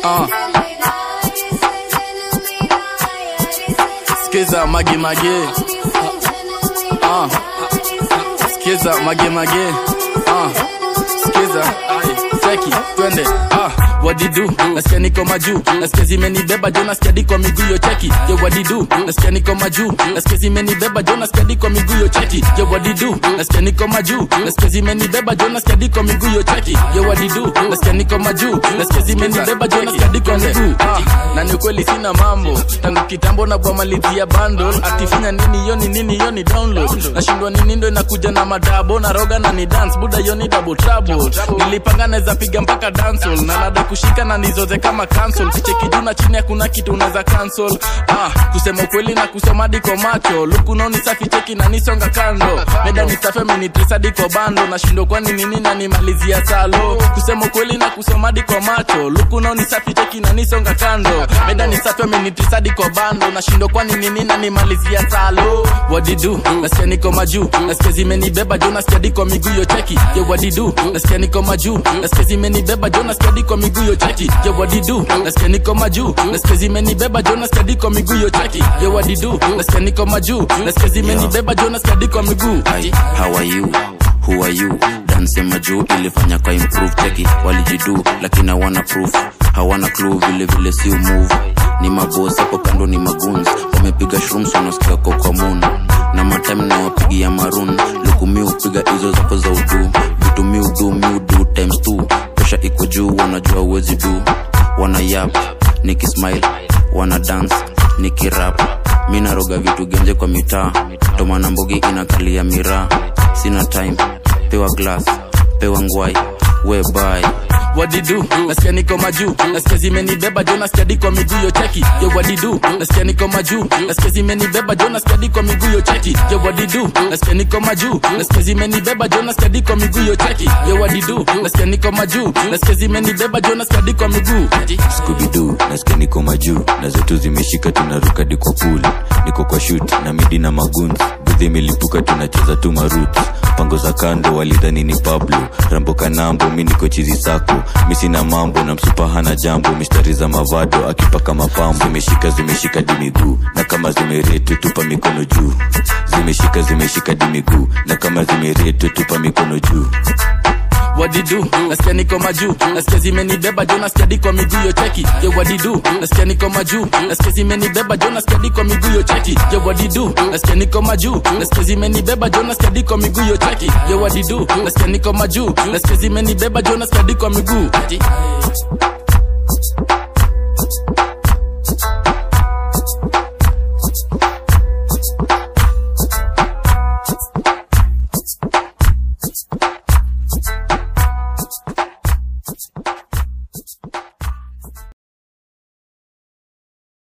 uh. Skiza mage mage uh. Skiza mage mage uh. Skiza ai cheki twende ah wadidu nasikia niko majuu nasikia zimenibeba jo nasikia diko miguu yo cheki yo wadidu nasikia niko majuu nasikia zimenibeba jo nasikia diko miguu yo cheki yo wadidu nasikia niko majuu nasikia zimenibeba jo nasikia diko miguu yo cheki yo wadidu nasikia niko majuu nasikia zimenibeba jo nasikia diko miguu ah na ni ukweli sina mambo tangu kitambo na bwa malizia bundle akifanya nini yoni nini yoni download nashindwa nini ndo inakuja na madabo na roga na ni dance buda yoni double trouble nilipanga naweza piga mpaka dancehall na nada kushika na nizoze kama cancel kicheki juu na chini hakuna kitu unaweza cancel ah kusema ukweli na kusoma diko macho luku nao ni safi cheki na nisonga kando meda ni safi amenitrisa diko bando nashindwa kwani nini na nimalizia salo kusema ukweli na kusoma diko macho luku nao ni safi cheki na nisonga kando meda ni safi amenitrisa diko bando nashindwa kwani nini na nimalizia salo wadidu nasikia niko majuu nasikia zimenibeba jo nasikia diko miguu yo cheki ye wadidu nasikia niko majuu nasikia zimenibeba jo nasikia diko miguu yo cheki ye wadidu nasikia niko majuu nasikia zimenibeba jo nasikia diko miguu yo cheki ye wadidu nasikia niko majuu nasikia zimenibeba jo nasikia diko miguu Hi, how are you? Who are you? Dance majuu ilifanya kwa improve cheki walijidu lakini hawana proof hawana clue vile vile si move ni mabosi hapo kando ni maguns wamepiga shrooms wanasikia kwa moon na matime na wapigia maroon luku mi upiga hizo zako za udu vitu mi udu mi udu times two pesha iko juu wanajua uwezi du wana yap nikismile wana dance nikirap mi naroga vitu genje kwa mitaa tomana mbogi inakalia miraa sina time pewa glass pewa ngwai we bye wadidu nasikia niko majuu nasikia zimenibeba jo nasikia diko miguu yo cheki yo wadidu nasikia niko majuu nasikia zimenibeba jo nasikia diko miguu yo cheki yo wadidu nasikia niko majuu nasikia zimenibeba jo nasikia diko miguu yo cheki yo wadidu nasikia niko majuu nasikia zimenibeba jo nasikia diko miguu skubidu nasikia niko majuu na zetu zimeshika tunaruka di kwa pool niko kwa shut na midi na maguns budhi imelipuka tunacheza tu marut pango za kando walidhani ni pablo rambo kanambo mi niko chizi sako mi sina mambo na msupa hana jambo mistari za mavado akipaka mapambo zimeshika zimeshika di miguu na kama zimeretu tupa mikono juu zimeshika zimeshika di miguu na kama zimeretu tupa mikono juu wadidu nasikia niko majuu nasikia zimenibeba jo nasikia diko miguu yo cheki ye wadidu nasikia niko majuu nasikia zimenibeba jo nasikia diko miguu yo cheki ye wadidu nasikia niko majuu nasikia zimenibeba jo nasikia diko miguu yo cheki ye wadidu nasikia niko majuu nasikia zimenibeba jo nasikia diko miguu